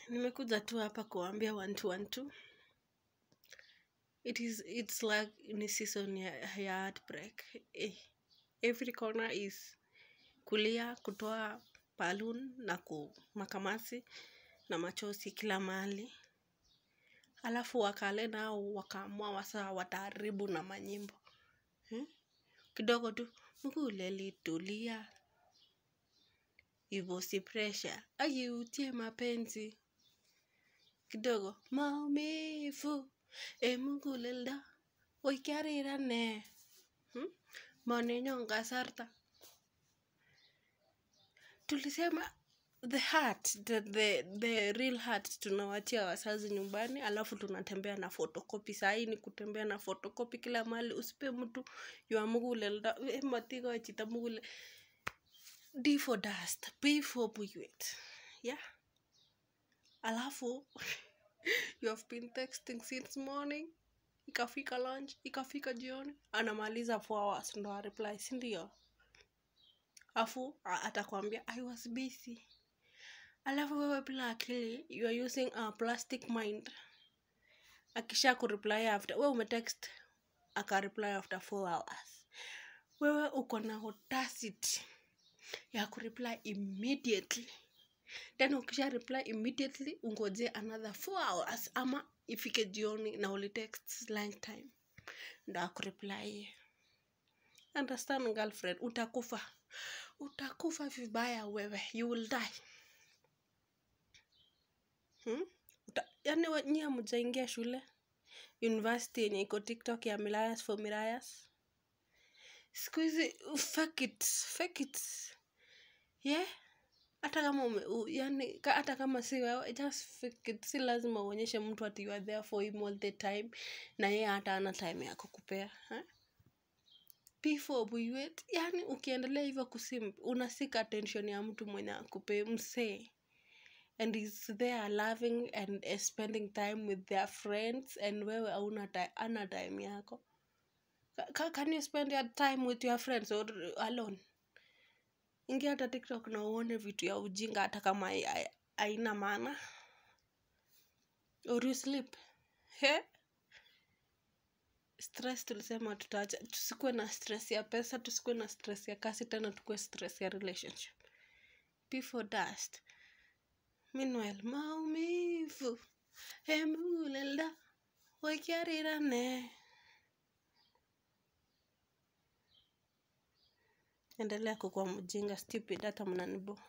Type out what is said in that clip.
nimekuja tu hapa kuambia one two one two it is it's like ni season ya, ya heartbreak eh, every corner is kulia kutoa balloon na ku makamasi na machozi kila mahali alafu wakale nao wakaamua wasa wataharibu na manyimbo hmm? kidogo tu mkulelitulia hivyo si presha ajiutie mapenzi kidogo maumivu emuguleldo oikiarirane hmm? manenyon kasarta tulisema the heart the, the, the real heart tunawatia wazazi nyumbani alafu tunatembea na photocopy sahii ni kutembea na photocopy kila mahali usipe mtu ywa muguleldo Eh, matigo chito mugule d for dust p for buiwet yeah alafu you have been texting since morning ikafika lunch ikafika jioni anamaliza 4 hours ndo areply sindio afu a- atakwambia i was busy alafu wewe bila akili you are using a plastic mind akisha kureply after we umetext akareply after 4 hours wewe uko na audacity ya kureply immediately then ukisha reply immediately ungoje another 4 hours ama ifike jioni na ulitext lunch time ndo akureply understand girlfriend utakufa utakufa vibaya wewe you will die hmm? Uta, yani we- nyie mjaingia shule university yenye iko tiktok ya milayas for mirayas siku hizi fake it fake it yeah hata kama ume, u, yani ka, hata kama si wewe just fake it si lazima uonyeshe mtu ati you are there for him all the time na yeye hata ana time ya kukupea eh? before buiwet yani ukiendelea hivyo kusim unasika attention ya mtu mwenye akupe msee and is there loving and eh, spending time with their friends and wewe auna ti- ana time yako Ka- ka- can you spend your time with your friends or alone ingia hata tiktok na uone vitu ya ujinga hata kama hai- hai- haina maana or you sleep he stress tulisema tutaacha tusikuwe na stress ya pesa tusikuwe na stress ya kasi tena tukuwe stress ya relationship before dust meanwhile maumivu emulelda wakiarirane endelea kukuwa mjinga stupid hata mnanibo